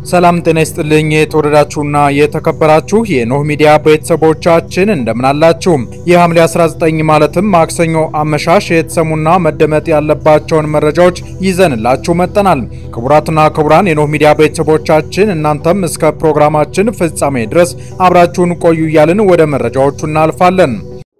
ሰላም ጤና ይስጥልኝ። የተወደዳችሁና የተከበራችሁ የኖህ ሚዲያ ቤተሰቦቻችን እንደምናላችሁ። የሐምሌ 19 ማለትም ማክሰኞ አመሻሽ የተሰሙና መደመጥ ያለባቸውን መረጃዎች ይዘንላችሁ መጠናል። ክቡራትና ክቡራን የኖህ ሚዲያ ቤተሰቦቻችን እናንተም እስከ ፕሮግራማችን ፍጻሜ ድረስ አብራችሁን ቆዩ እያልን ወደ መረጃዎቹ እናልፋለን።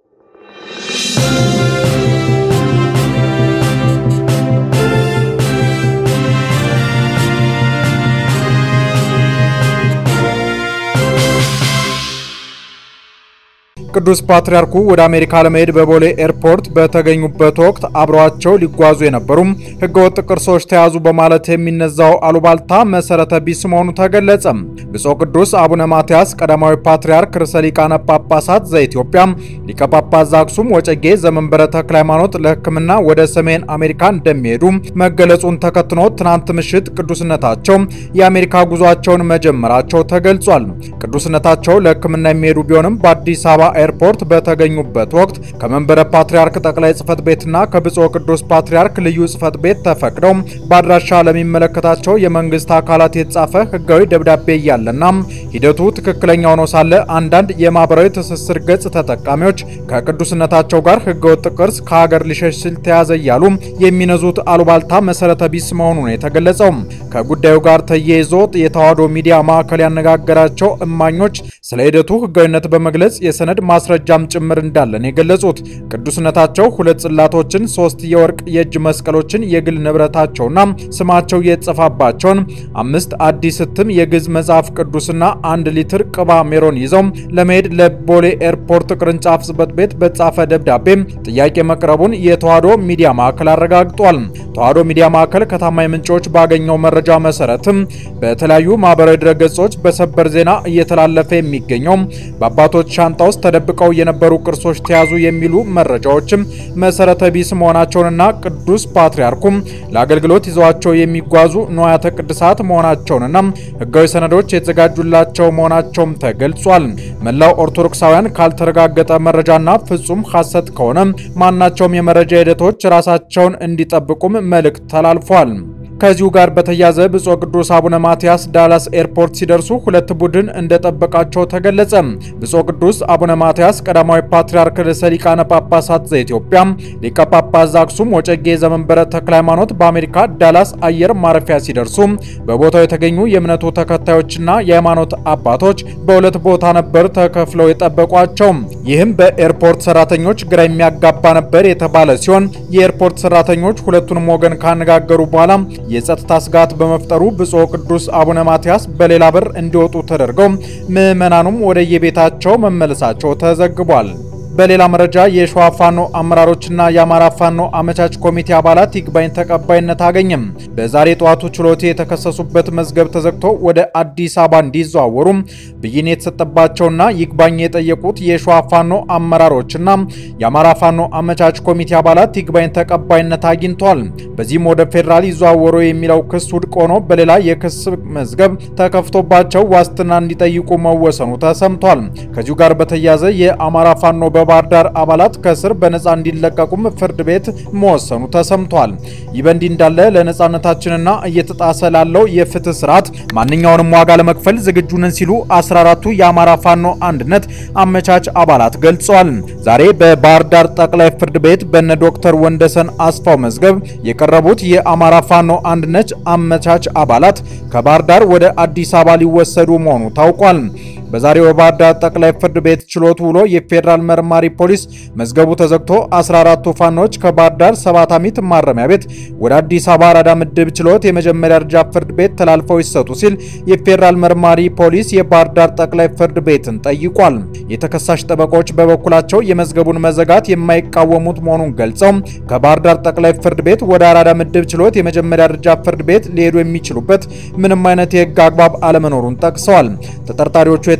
ቅዱስ ፓትርያርኩ ወደ አሜሪካ ለመሄድ በቦሌ ኤርፖርት በተገኙበት ወቅት አብረዋቸው ሊጓዙ የነበሩም ህገወጥ ቅርሶች ተያዙ በማለት የሚነዛው አሉባልታ መሰረተ ቢስ መሆኑ ተገለጸ። ብፁዕ ቅዱስ አቡነ ማትያስ ቀዳማዊ ፓትርያርክ ርዕሰ ሊቃነ ጳጳሳት ዘኢትዮጵያ ሊቀ ጳጳስ ዘአክሱም ወጨጌ ዘመንበረ ተክለ ሃይማኖት ለሕክምና ወደ ሰሜን አሜሪካ እንደሚሄዱ መገለጹን ተከትሎ ትናንት ምሽት ቅዱስነታቸው የአሜሪካ ጉዟቸውን መጀመራቸው ተገልጿል። ቅዱስነታቸው ለሕክምና የሚሄዱ ቢሆንም በአዲስ አበባ ኤርፖርት በተገኙበት ወቅት ከመንበረ ፓትርያርክ ጠቅላይ ጽህፈት ቤትና ከብፁዕ ቅዱስ ፓትርያርክ ልዩ ጽህፈት ቤት ተፈቅደው በአድራሻ ለሚመለከታቸው የመንግስት አካላት የተጻፈ ህጋዊ ደብዳቤ እያለና ሂደቱ ትክክለኛ ሆኖ ሳለ አንዳንድ የማህበራዊ ትስስር ገጽ ተጠቃሚዎች ከቅዱስነታቸው ጋር ህገወጥ ቅርስ ከሀገር ሊሸሽ ሲል ተያዘ እያሉ የሚነዙት አሉባልታ መሰረተ ቢስ መሆኑ ነው የተገለጸው። ከጉዳዩ ጋር ተያይዞ የተዋሕዶ ሚዲያ ማዕከል ያነጋገራቸው እማኞች ስለ ሂደቱ ህጋዊነት በመግለጽ የሰነድ ማስረጃም ጭምር እንዳለን የገለጹት ቅዱስነታቸው ሁለት ጽላቶችን፣ ሶስት የወርቅ የእጅ መስቀሎችን፣ የግል ንብረታቸውና ስማቸው የተጻፈባቸውን አምስት አዲስ እትም የግዕዝ መጽሐፍ ቅዱስና አንድ ሊትር ቅባ ሜሮን ይዘው ለመሄድ ለቦሌ ኤርፖርት ቅርንጫፍ ጽሕፈት ቤት በጻፈ ደብዳቤ ጥያቄ መቅረቡን የተዋሕዶ ሚዲያ ማዕከል አረጋግጧል። ተዋሕዶ ሚዲያ ማዕከል ከታማኝ ምንጮች ባገኘው መረጃ መሰረትም በተለያዩ ማህበራዊ ድረገጾች በሰበር ዜና እየተላለፈ የሚገኘው በአባቶች ሻንጣ ውስጥ ተደብቀው የነበሩ ቅርሶች ተያዙ የሚሉ መረጃዎችም መሰረተ ቢስ መሆናቸውንና ቅዱስ ፓትርያርኩም ለአገልግሎት ይዘዋቸው የሚጓዙ ንዋያተ ቅድሳት መሆናቸውንና ሕጋዊ ሰነዶች የተዘጋጁላቸው መሆናቸውም ተገልጿል። መላው ኦርቶዶክሳውያን ካልተረጋገጠ መረጃና ፍጹም ሐሰት ከሆነ ማናቸውም የመረጃ ሂደቶች ራሳቸውን እንዲጠብቁም መልእክት ተላልፏል። ከዚሁ ጋር በተያያዘ ብፁዕ ቅዱስ አቡነ ማትያስ ዳላስ ኤርፖርት ሲደርሱ ሁለት ቡድን እንደጠበቃቸው ተገለጸ። ብፁዕ ቅዱስ አቡነ ማትያስ ቀዳማዊ ፓትርያርክ ርዕሰ ሊቃነ ጳጳሳት ዘኢትዮጵያ ሊቀ ጳጳስ ዘአክሱም ወጨጌ ዘመንበረ ተክለ ሃይማኖት በአሜሪካ ዳላስ አየር ማረፊያ ሲደርሱ በቦታው የተገኙ የእምነቱ ተከታዮችና የሃይማኖት አባቶች በሁለት ቦታ ነበር ተከፍለው የጠበቋቸው። ይህም በኤርፖርት ሰራተኞች ግራ የሚያጋባ ነበር የተባለ ሲሆን የኤርፖርት ሰራተኞች ሁለቱንም ወገን ካነጋገሩ በኋላ የጸጥታ ስጋት በመፍጠሩ ብፁዕ ቅዱስ አቡነ ማትያስ በሌላ በር እንዲወጡ ተደርገው ምዕመናኑም ወደ የቤታቸው መመለሳቸው ተዘግቧል። በሌላ መረጃ የሸዋ ፋኖ አመራሮችና የአማራ ፋኖ አመቻች ኮሚቴ አባላት ይግባኝ ተቀባይነት አገኘም። በዛሬ ጠዋቱ ችሎት የተከሰሱበት መዝገብ ተዘግቶ ወደ አዲስ አበባ እንዲዘዋወሩ ብይን የተሰጠባቸውና ይግባኝ የጠየቁት የሸዋ ፋኖ አመራሮችና የአማራ ፋኖ አመቻች ኮሚቴ አባላት ይግባኝ ተቀባይነት አግኝተዋል። በዚህም ወደ ፌዴራል ይዘዋወሩ የሚለው ክስ ውድቅ ሆኖ በሌላ የክስ መዝገብ ተከፍቶባቸው ዋስትና እንዲጠይቁ መወሰኑ ተሰምቷል። ከዚሁ ጋር በተያያዘ የአማራ ፋኖ በባህር ዳር አባላት ከእስር በነፃ እንዲለቀቁም ፍርድ ቤት መወሰኑ ተሰምቷል። ይህ በእንዲህ እንዳለ ለነፃነታችንና እየተጣሰ ላለው የፍትህ ስርዓት ማንኛውንም ዋጋ ለመክፈል ዝግጁ ነን ሲሉ 14ቱ የአማራ ፋኖ አንድነት አመቻች አባላት ገልጸዋል። ዛሬ በባህር ዳር ጠቅላይ ፍርድ ቤት በነ ዶክተር ወንደሰን አስፋው መዝገብ የቀረቡት የአማራ ፋኖ አንድነት አመቻች አባላት ከባህር ዳር ወደ አዲስ አበባ ሊወሰዱ መሆኑ ታውቋል። በዛሬው የባህር ዳር ጠቅላይ ፍርድ ቤት ችሎት ውሎ የፌዴራል መርማሪ ፖሊስ መዝገቡ ተዘግቶ 14ቱ ፋኖች ከባህር ዳር ሰባት አሚት ማረሚያ ቤት ወደ አዲስ አበባ አራዳ ምድብ ችሎት የመጀመሪያ ደረጃ ፍርድ ቤት ተላልፈው ይሰጡ ሲል የፌዴራል መርማሪ ፖሊስ የባህር ዳር ጠቅላይ ፍርድ ቤትን ጠይቋል። የተከሳሽ ጠበቆች በበኩላቸው የመዝገቡን መዘጋት የማይቃወሙት መሆኑን ገልጸው ከባህር ዳር ጠቅላይ ፍርድ ቤት ወደ አራዳ ምድብ ችሎት የመጀመሪያ ደረጃ ፍርድ ቤት ሊሄዱ የሚችሉበት ምንም አይነት የህግ አግባብ አለመኖሩን ጠቅሰዋል። ተጠርጣሪዎቹ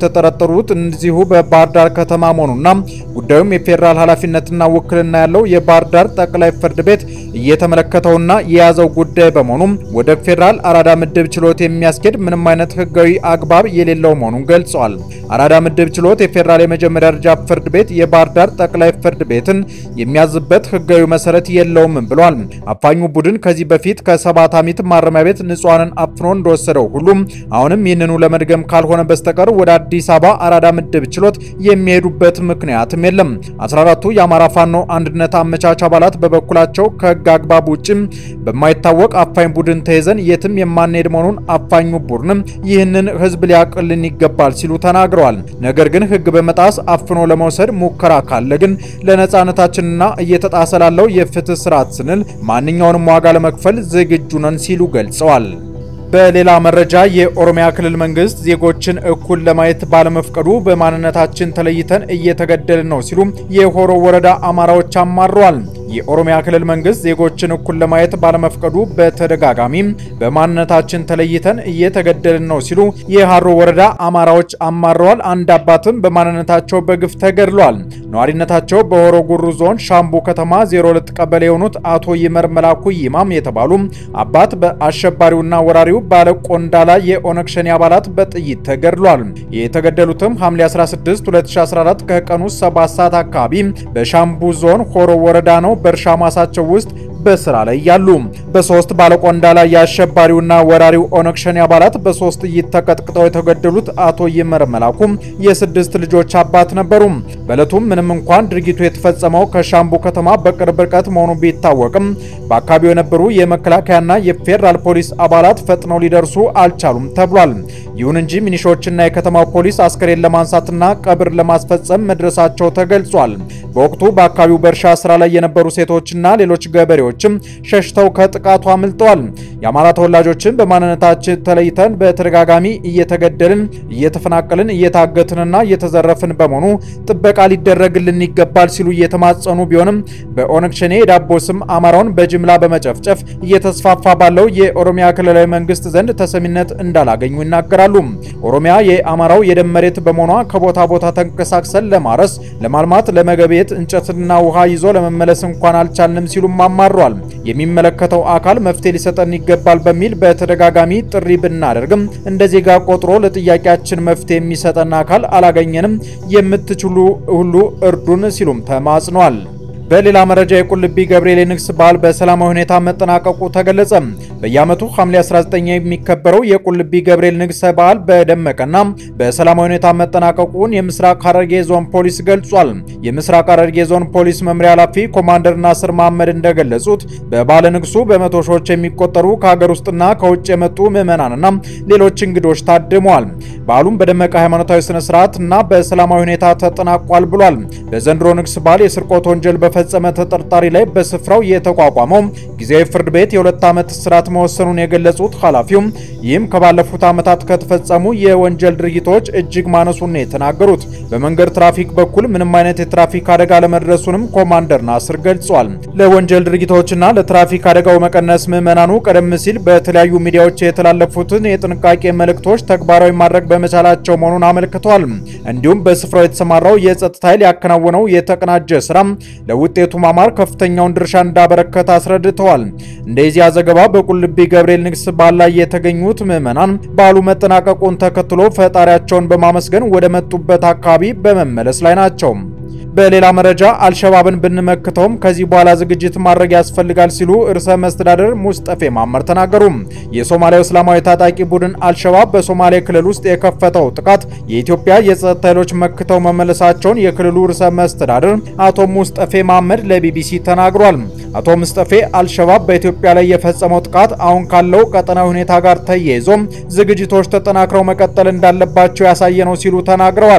የተጠረጠሩት እዚሁ በባህር ዳር ከተማ መሆኑና ጉዳዩም የፌዴራል ኃላፊነትና ውክልና ያለው የባህር ዳር ጠቅላይ ፍርድ ቤት እየተመለከተውና የያዘው ጉዳይ በመሆኑም ወደ ፌዴራል አራዳ ምድብ ችሎት የሚያስኬድ ምንም አይነት ሕጋዊ አግባብ የሌለው መሆኑን ገልጸዋል። አራዳ ምድብ ችሎት የፌዴራል የመጀመሪያ ደረጃ ፍርድ ቤት የባህር ዳር ጠቅላይ ፍርድ ቤትን የሚያዝበት ሕጋዊ መሰረት የለውም ብሏል። አፋኙ ቡድን ከዚህ በፊት ከሰባት ዓመት ማረሚያ ቤት ንጹሐንን አፍኖ እንደወሰደው ሁሉም አሁንም ይህንኑ ለመድገም ካልሆነ በስተቀር ወደ አዲስ አበባ አራዳ ምድብ ችሎት የሚሄዱበት ምክንያትም የለም። 14ቱ የአማራ ፋኖ አንድነት አመቻች አባላት በበኩላቸው ከህግ አግባብ ውጭም በማይታወቅ አፋኝ ቡድን ተይዘን የትም የማንሄድ መሆኑን አፋኙ ቡድንም ይህንን ህዝብ ሊያቅልን ይገባል ሲሉ ተናግረዋል። ነገር ግን ህግ በመጣስ አፍኖ ለመውሰድ ሙከራ ካለ ግን ለነጻነታችንና እየተጣሰ ላለው የፍትህ ስርዓት ስንል ማንኛውንም ዋጋ ለመክፈል ዝግጁ ነን ሲሉ ገልጸዋል። በሌላ መረጃ የኦሮሚያ ክልል መንግስት ዜጎችን እኩል ለማየት ባለመፍቀዱ በማንነታችን ተለይተን እየተገደልን ነው ሲሉ የሆሮ ወረዳ አማራዎች አማረዋል። የኦሮሚያ ክልል መንግስት ዜጎችን እኩል ለማየት ባለመፍቀዱ በተደጋጋሚ በማንነታችን ተለይተን እየተገደልን ነው ሲሉ የሃሮ ወረዳ አማራዎች አማረዋል። አንድ አባትም በማንነታቸው በግፍ ተገድሏል። ነዋሪነታቸው በሆሮ ጉሩ ዞን ሻምቡ ከተማ 02 ቀበሌ የሆኑት አቶ ይመር መላኩ ይማም የተባሉ አባት በአሸባሪውና ወራሪው ባለ ቆንዳላ የኦነግ ሸኔ አባላት በጥይት ተገድሏል። የተገደሉትም ሐምሌ 16 2014 ከቀኑ 7 ሰዓት አካባቢ በሻምቡ ዞን ሆሮ ወረዳ ነው። በእርሻ ማሳቸው ውስጥ በስራ ላይ ያሉ በሶስት ባለቆንዳላ የአሸባሪውና ወራሪው ኦነግ ሸኔ አባላት በሶስት ጥይት ተቀጥቅጠው የተገደሉት አቶ ይመር መላኩ የስድስት ልጆች አባት ነበሩ። በዕለቱም ምንም እንኳን ድርጊቱ የተፈጸመው ከሻምቡ ከተማ በቅርብ ርቀት መሆኑ ቢታወቅም በአካባቢው የነበሩ የመከላከያና የፌዴራል ፖሊስ አባላት ፈጥነው ሊደርሱ አልቻሉም ተብሏል። ይሁን እንጂ ሚኒሾችና የከተማው ፖሊስ አስከሬን ለማንሳትና ቀብር ለማስፈጸም መድረሳቸው ተገልጿል። በወቅቱ በአካባቢው በእርሻ ስራ ላይ የነበሩ ሴቶችና ሌሎች ገበሬዎችም ሸሽተው ከጥቃቱ አምልጠዋል። የአማራ ተወላጆችን በማንነታችን ተለይተን በተደጋጋሚ እየተገደልን፣ እየተፈናቀልን፣ እየታገትንና እየተዘረፍን በመሆኑ ጥበቃ ሊደረግልን ይገባል ሲሉ እየተማጸኑ ቢሆንም በኦነግ ሸኔ የዳቦ ስም አማራውን በጅምላ በመጨፍጨፍ እየተስፋፋ ባለው የኦሮሚያ ክልላዊ መንግስት ዘንድ ተሰሚነት እንዳላገኙ ይናገራሉ። ኦሮሚያ የአማራው የደም መሬት በመሆኗ ከቦታ ቦታ ተንቀሳቅሰን ለማረስ፣ ለማልማት፣ ለመገቤት እንጨትና ውሃ ይዞ ለመመለስ እንኳን አልቻልንም ሲሉም አማሯል። የሚመለከተው አካል መፍትሄ ሊሰጠን ይገባል በሚል በተደጋጋሚ ጥሪ ብናደርግም እንደ ዜጋ ቆጥሮ ለጥያቄያችን መፍትሄ የሚሰጠን አካል አላገኘንም፣ የምትችሉ ሁሉ እርዱን ሲሉም ተማጽኗል። በሌላ መረጃ የቁልቢ ገብርኤል የንግስ በዓል በሰላማዊ ሁኔታ መጠናቀቁ ተገለጸ። በየዓመቱ ሐምሌ 19 የሚከበረው የቁልቢ ገብርኤል ንግስ በዓል በደመቀና በሰላማዊ ሁኔታ መጠናቀቁን የምስራቅ ሐረርጌ ዞን ፖሊስ ገልጿል። የምስራቅ ሐረርጌ ዞን ፖሊስ መምሪያ ኃላፊ ኮማንደር ናስር መሐመድ እንደገለጹት በባለ ንግሱ በመቶ ሺዎች የሚቆጠሩ ከሀገር ውስጥና ከውጭ የመጡ ምዕመናንና ሌሎች እንግዶች ታድመዋል። በዓሉም በደመቀ ሃይማኖታዊ ስነ ስርዓት እና በሰላማዊ ሁኔታ ተጠናቋል ብሏል። በዘንድሮ ንግስ በዓል የስርቆት ወንጀል በፈጸመ ተጠርጣሪ ላይ በስፍራው የተቋቋመው ጊዜያዊ ፍርድ ቤት የሁለት ዓመት እስራት መወሰኑን የገለጹት ኃላፊውም ይህም ከባለፉት ዓመታት ከተፈጸሙ የወንጀል ድርጊቶች እጅግ ማነሱን ነው የተናገሩት። በመንገድ ትራፊክ በኩል ምንም አይነት የትራፊክ አደጋ ለመድረሱንም ኮማንደር ናስር ገልጿል። ለወንጀል ድርጊቶችና ለትራፊክ አደጋው መቀነስ ምዕመናኑ ቀደም ሲል በተለያዩ ሚዲያዎች የተላለፉትን የጥንቃቄ መልእክቶች ተግባራዊ ማድረግ በመቻላቸው መሆኑን አመልክተዋል። እንዲሁም በስፍራው የተሰማራው የጸጥታ ኃይል ያከናወነው የተቀናጀ ስራ ለውጤቱ ማማር ከፍተኛውን ድርሻ እንዳበረከተ አስረድተዋል። እንደዚያ ዘገባ በቁልቢ ገብርኤል ንግስ በዓል ላይ የተገኙት ምዕመናን በዓሉ መጠናቀቁን ተከትሎ ፈጣሪያቸውን በማመስገን ወደ መጡበት አካባቢ በመመለስ ላይ ናቸው። በሌላ መረጃ አልሸባብን ብንመክተውም ከዚህ በኋላ ዝግጅት ማድረግ ያስፈልጋል ሲሉ ርዕሰ መስተዳደር ሙስጠፌ ማመር ተናገሩ። የሶማሊያው እስላማዊ ታጣቂ ቡድን አልሸባብ በሶማሌ ክልል ውስጥ የከፈተው ጥቃት የኢትዮጵያ የጸጥታ ኃይሎች መክተው መመለሳቸውን የክልሉ ርዕሰ መስተዳደር አቶ ሙስጠፌ ማመድ ለቢቢሲ ተናግሯል። አቶ ሙስጠፌ አልሸባብ በኢትዮጵያ ላይ የፈጸመው ጥቃት አሁን ካለው ቀጠናዊ ሁኔታ ጋር ተያይዞ ዝግጅቶች ተጠናክረው መቀጠል እንዳለባቸው ያሳየ ነው ሲሉ ተናግረዋል።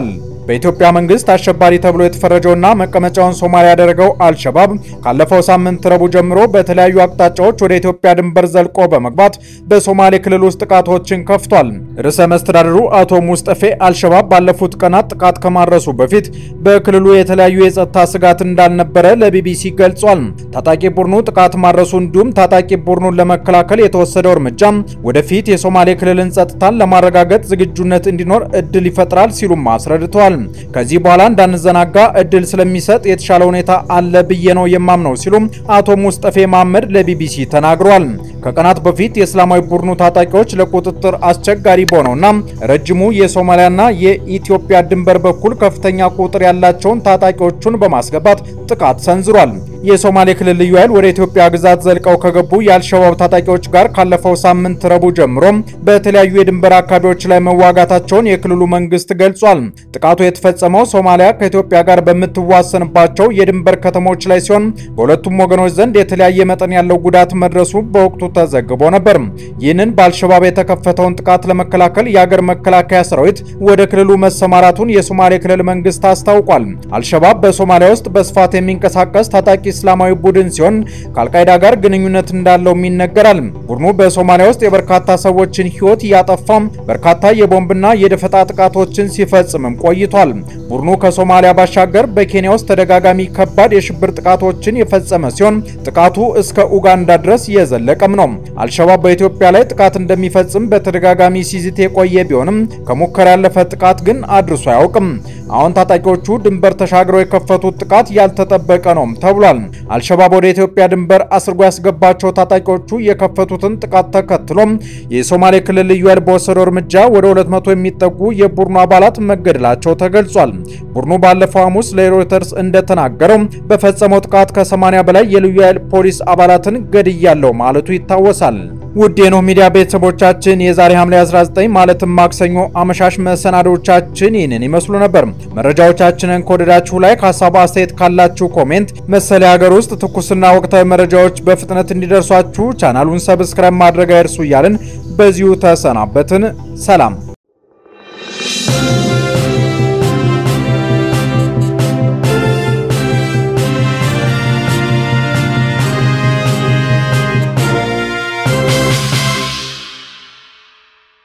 በኢትዮጵያ መንግስት አሸባሪ ተብሎ የተፈረጀውና መቀመጫውን ሶማሊያ ያደረገው አልሸባብ ካለፈው ሳምንት ረቡዕ ጀምሮ በተለያዩ አቅጣጫዎች ወደ ኢትዮጵያ ድንበር ዘልቆ በመግባት በሶማሌ ክልል ውስጥ ጥቃቶችን ከፍቷል። ርዕሰ መስተዳድሩ አቶ ሙስጠፌ አልሸባብ ባለፉት ቀናት ጥቃት ከማድረሱ በፊት በክልሉ የተለያዩ የጸጥታ ስጋት እንዳልነበረ ለቢቢሲ ገልጿል። ታጣቂ ቡድኑ ጥቃት ማድረሱ እንዲሁም ታጣቂ ቡድኑን ለመከላከል የተወሰደው እርምጃ ወደፊት የሶማሌ ክልልን ጸጥታን ለማረጋገጥ ዝግጁነት እንዲኖር እድል ይፈጥራል ሲሉም አስረድተዋል። ከዚህ በኋላ እንዳንዘናጋ እድል ስለሚሰጥ የተሻለ ሁኔታ አለ ብዬ ነው የማምነው ሲሉም አቶ ሙስጠፌ መሐመድ ለቢቢሲ ተናግሯል። ከቀናት በፊት የእስላማዊ ቡድኑ ታጣቂዎች ለቁጥጥር አስቸጋሪ በሆነውና ረጅሙ የሶማሊያና የኢትዮጵያ ድንበር በኩል ከፍተኛ ቁጥር ያላቸውን ታጣቂዎቹን በማስገባት ጥቃት ሰንዝሯል። የሶማሌ ክልል ልዩ ኃይል ወደ ኢትዮጵያ ግዛት ዘልቀው ከገቡ የአልሸባብ ታጣቂዎች ጋር ካለፈው ሳምንት ረቡዕ ጀምሮ በተለያዩ የድንበር አካባቢዎች ላይ መዋጋታቸውን የክልሉ መንግስት ገልጿል። ጥቃቱ የተፈጸመው ሶማሊያ ከኢትዮጵያ ጋር በምትዋሰንባቸው የድንበር ከተሞች ላይ ሲሆን በሁለቱም ወገኖች ዘንድ የተለያየ መጠን ያለው ጉዳት መድረሱ በወቅቱ ተዘግቦ ነበር። ይህንን በአልሸባብ የተከፈተውን ጥቃት ለመከላከል የአገር መከላከያ ሰራዊት ወደ ክልሉ መሰማራቱን የሶማሌ ክልል መንግስት አስታውቋል። አልሸባብ በሶማሊያ ውስጥ በስፋት የሚንቀሳቀስ ታጣቂ እስላማዊ ቡድን ሲሆን ከአልቃይዳ ጋር ግንኙነት እንዳለውም ይነገራል። ቡድኑ በሶማሊያ ውስጥ የበርካታ ሰዎችን ህይወት እያጠፋም በርካታ የቦምብና የደፈጣ ጥቃቶችን ሲፈጽምም ቆይቷል። ቡድኑ ከሶማሊያ ባሻገር በኬንያ ውስጥ ተደጋጋሚ ከባድ የሽብር ጥቃቶችን የፈጸመ ሲሆን ጥቃቱ እስከ ኡጋንዳ ድረስ የዘለቀም ነው። አልሸባብ በኢትዮጵያ ላይ ጥቃት እንደሚፈጽም በተደጋጋሚ ሲዝት የቆየ ቢሆንም ከሙከራ ያለፈ ጥቃት ግን አድርሶ አያውቅም። አሁን ታጣቂዎቹ ድንበር ተሻግረው የከፈቱት ጥቃት ያልተጠበቀ ነው ተብሏል። አልሸባብ ወደ ኢትዮጵያ ድንበር አስርጎ ያስገባቸው ታጣቂዎቹ የከፈቱትን ጥቃት ተከትሎም የሶማሌ ክልል ልዩ ኃይል በወሰደው እርምጃ ወደ 200 የሚጠጉ የቡድኑ አባላት መገደላቸው ተገልጿል። ቡድኑ ባለፈው ሐሙስ ለሮይተርስ እንደተናገረው በፈጸመው ጥቃት ከ80 በላይ የልዩ ኃይል ፖሊስ አባላትን ገድያለው ማለቱ ይታወሳል። ውድ የኖህ ሚዲያ ቤተሰቦቻችን የዛሬ ሐምሌ 19 ማለትም ማክሰኞ አመሻሽ መሰናዶቻችን ይህንን ይመስሉ ነበር። መረጃዎቻችንን ከወደዳችሁ ላይ ሀሳብ አስተያየት ካላችሁ ኮሜንት፣ መሰል የሀገር ውስጥ ትኩስና ወቅታዊ መረጃዎች በፍጥነት እንዲደርሷችሁ ቻናሉን ሰብስክራይብ ማድረግ አይርሱ እያልን በዚሁ ተሰናበትን። ሰላም